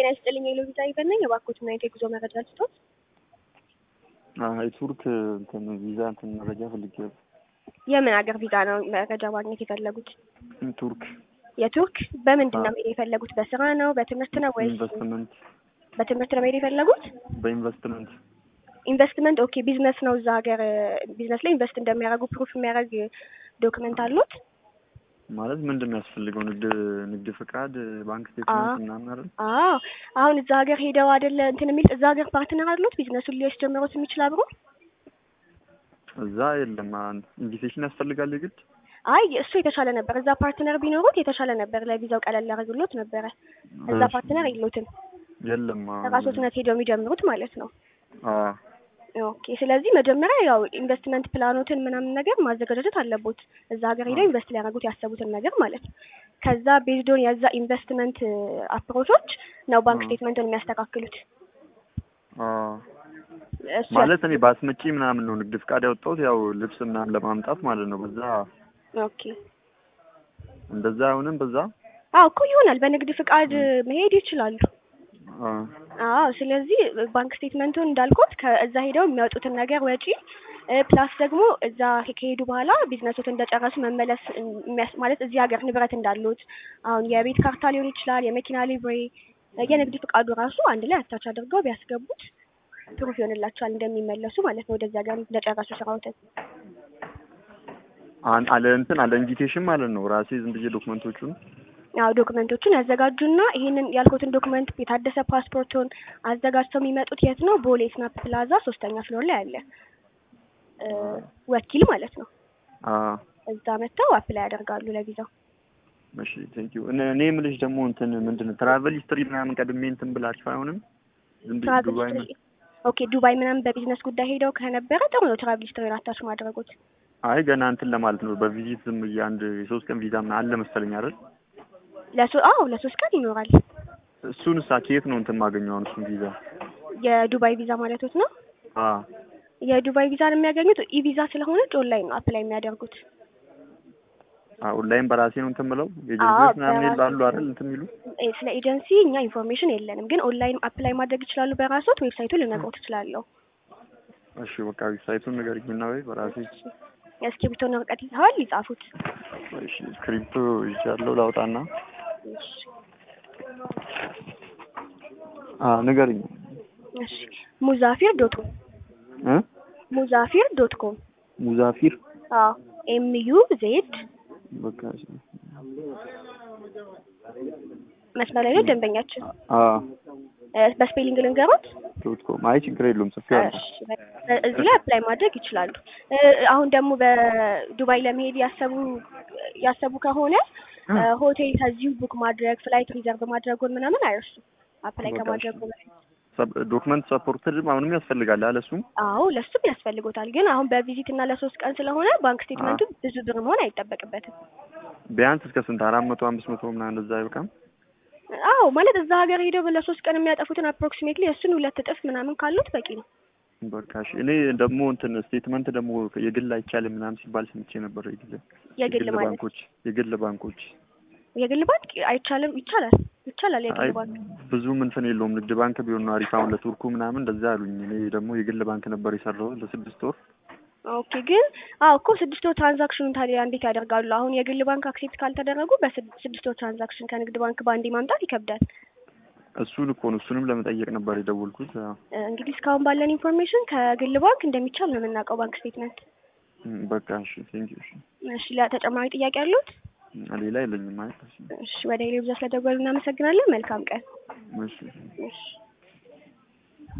ጤና ይስጥልኝ የሎቪዛ ይበነኝ የባኮት ምን አይነት የጉዞ መረጃ ልስጦት? የቱርክ እንትን ቪዛ እንትን መረጃ ፈልጌ ነበር። የምን ሀገር ቪዛ ነው መረጃ ማግኘት የፈለጉት? ቱርክ የቱርክ በምንድን ነው መሄድ የፈለጉት? በስራ ነው በትምህርት ነው ወይስ ኢንቨስትመንት በትምህርት ነው መሄድ የፈለጉት? በኢንቨስትመንት ኢንቨስትመንት ኦኬ። ቢዝነስ ነው እዛ ሀገር ቢዝነስ ላይ ኢንቨስት እንደሚያደርጉ ፕሩፍ የሚያደርግ ዶክመንት አሉት? ማለት ምንድን ነው ያስፈልገው? ንግድ ንግድ ፍቃድ፣ ባንክ ስቴትመንት ምናምን አይደል? አዎ አሁን እዛ ሀገር ሄደው አይደለ እንትን የሚል እዛ ሀገር ፓርትነር አሉት ቢዝነሱን ሊያስጀምሩት የሚችል አብሮ እዛ የለም። ኢንቪቴሽን ያስፈልጋል የግድ አይ እሱ የተሻለ ነበር። እዛ ፓርትነር ቢኖሩት የተሻለ ነበር። ለቪዛው ቀለል ያደርግሎት ነበረ። እዛ ፓርትነር የሎትም። የለም። ራሶትነት ሄደው የሚጀምሩት ማለት ነው። አዎ ኦኬ። ስለዚህ መጀመሪያ ያው ኢንቨስትመንት ፕላኖትን ምናምን ነገር ማዘጋጀት አለቦት። እዛ ሀገር ሄደው ኢንቨስት ሊያደርጉት ያሰቡትን ነገር ማለት ነው። ከዛ ቤዝዶን የዛ ኢንቨስትመንት አፕሮቾች ነው ባንክ ስቴትመንቱን የሚያስተካክሉት። አዎ እሱ ማለት እኔ በአስመጪ ምናምን ነው ንግድ ፍቃድ ያወጣሁት ያው ልብስ ምናምን ለማምጣት ማለት ነው። በዛ ኦኬ። እንደዛ አይሆንም። በዛ አዎ እኮ ይሆናል። በንግድ ፍቃድ መሄድ ይችላሉ። አዎ አዎ ስለዚህ ባንክ ስቴትመንቱን እንዳልኩት ከዛ ሄደው የሚያወጡትን ነገር ወጪ ፕላስ ደግሞ እዛ ከሄዱ በኋላ ቢዝነሶት እንደጨረሱ መመለስ የሚያስ ማለት እዚህ ሀገር ንብረት እንዳሉት አሁን የቤት ካርታ ሊሆን ይችላል፣ የመኪና ሊብሬ፣ የንግድ ፍቃዱ ራሱ አንድ ላይ አታች አድርገው ቢያስገቡት ፕሩፍ ይሆንላቸዋል እንደሚመለሱ ማለት ነው ወደዚህ ሀገር እንደጨረሱ ስራዎትን። አን አለ እንትን አለ ኢንቪቴሽን ማለት ነው። ራሴ ዝም ብዬ ዶክመንቶቹን አዎ ዶክመንቶቹን ያዘጋጁና ይሄንን ያልኩትን ዶክመንት የታደሰ ፓስፖርቱን አዘጋጅተው የሚመጡት የት ነው? ቦሌ ስናፕ ፕላዛ ሶስተኛ ፍሎር ላይ አለ ወኪል ማለት ነው። አዎ እዛ መጥተው አፕላይ ያደርጋሉ ለቪዛው። እሺ ቴንክ ዩ። እኔ የምልሽ ደግሞ እንትን ምንድን ነው ትራቨል ሂስትሪ ምናምን ቀድሜ እንትን ብላችሁ አይሆንም? ዝም ብዬ ትራቭል ዱባይ ሂስትሪ ኦኬ። ዱባይ ምናምን በቢዝነስ ጉዳይ ሄደው ከነበረ ጥሩ ነው ትራቭል ሂስትሪን አታች ማድረጉት። አይ ገና እንትን ለማለት ነው በቪዚት ዝም ብዬ አንድ የሶስት ቀን ቪዛ ምናምን አለ መሰለኝ አይደል? ለሶ አዎ ለሶስት ቀን ይኖራል። እሱን ሳ ከየት ነው እንትን ማገኘው? አሁን እሱን ቪዛ የዱባይ ቪዛ ማለቶት ነው። አዎ የዱባይ ቪዛን የሚያገኙት ኢ ቪዛ ስለሆነች ኦንላይን ነው አፕላይ የሚያደርጉት። አዎ ኦንላይን በራሴ ነው እንትን ብለው አዎ፣ ኤጀንሲዎች ምናምን በራሴ ይላሉ አይደል? እንትን የሚሉ እ ስለ ኤጀንሲ እኛ ኢንፎርሜሽን የለንም፣ ግን ኦንላይን አፕላይ ማድረግ ይችላሉ በራሶት። ዌብሳይቱን ልነግሮት እችላለሁ። እሺ በቃ ዌብሳይቱን ንገሪኝና ወይ በራሴ እስክሪብቶና ወረቀት ይዘዋል? ይጻፉት። እሺ ስክሪፕቶ ይዣለሁ ላውጣና እሺ አ ንገሪኝ እሺ ሙዛፊር ዶት ኮም እ ሙዛፊር ዶት ኮም ሙዛፊር አዎ ኤም ዩ ዜድ በቃ እሺ መስመር ላይ ነው ደንበኛችን። አ እ በስፔሊንግ ልንገሮት። ዶት ኮም አይ ችግር የለውም ጽፌዋለሁ። እሺ እዚህ ላይ አፕላይ ማድረግ ይችላሉ። እ አሁን ደግሞ በዱባይ ለመሄድ ያሰቡ ያሰቡ ከሆነ እ ሆቴል ከዚሁ ቡክ ማድረግ ፍላይት ሪዘርቭ ማድረጉን ምናምን አይርሱ። አፕላይ በቃ ከማድረጉ በፊት ዶክመንት ሰፖርትድ አሁንም ያስፈልጋል አለ እሱም አዎ ለሱም ያስፈልጎታል። ግን አሁን በቪዚት እና ለሶስት ቀን ስለሆነ ባንክ ስቴትመንቱ ብዙ ብር መሆን አይጠበቅበትም። ቢያንስ እስከ ስንት አራት መቶ አምስት መቶ ምናምን እንደዛ አይበቃም? አዎ ማለት እዛ ሀገር ሄደው ለሶስት ቀን የሚያጠፉትን አፕሮክሲሜትሊ እሱን ሁለት እጥፍ ምናምን ካሉት በቂ ነው። በቃ እሺ። እኔ ደግሞ እንትን ስቴትመንት ደግሞ የግል አይቻልም ምናምን ሲባል ሰምቼ ነበር። የግል የግል ማለት ባንኮች የግል ባንኮች የግል ባንክ አይቻልም። ይቻላል ይቻላል። የግል አይ ባንክ ብዙም እንትን የለውም። ንግድ ባንክ ቢሆን ነው አሪፍ። አሁን ለቱርኩ ምናምን እንደዛ አሉኝ። እኔ ደግሞ የግል ባንክ ነበር የሰራሁት ለስድስት ወር። ኦኬ። ግን አዎ እኮ ስድስት ወር ትራንዛክሽኑን ታዲያ እንዴት ያደርጋሉ? አሁን የግል ባንክ አክሴፕት ካልተደረጉ በስድስት ወር ትራንዛክሽን ከንግድ ባንክ በአንዴ ማምጣት ይከብዳል። እሱን እኮ ነው እሱንም ለመጠየቅ ነበር የደወልኩት። አዎ። እ እንግዲህ እስካሁን ባለን ኢንፎርሜሽን ከግል ባንክ እንደሚቻል ነው የምናውቀው ባንክ ስቴትመንት። እም፣ በቃ እሺ፣ ቴንክ ዩ። እሺ፣ እሺ ለተጨማሪ ጥያቄ አሉት? ሌላ የለኝም ማለት እሺ፣ እሺ ወደ ሌሎች ስለደወሉ እናመሰግናለን። መልካም ቀን። እሺ። እሺ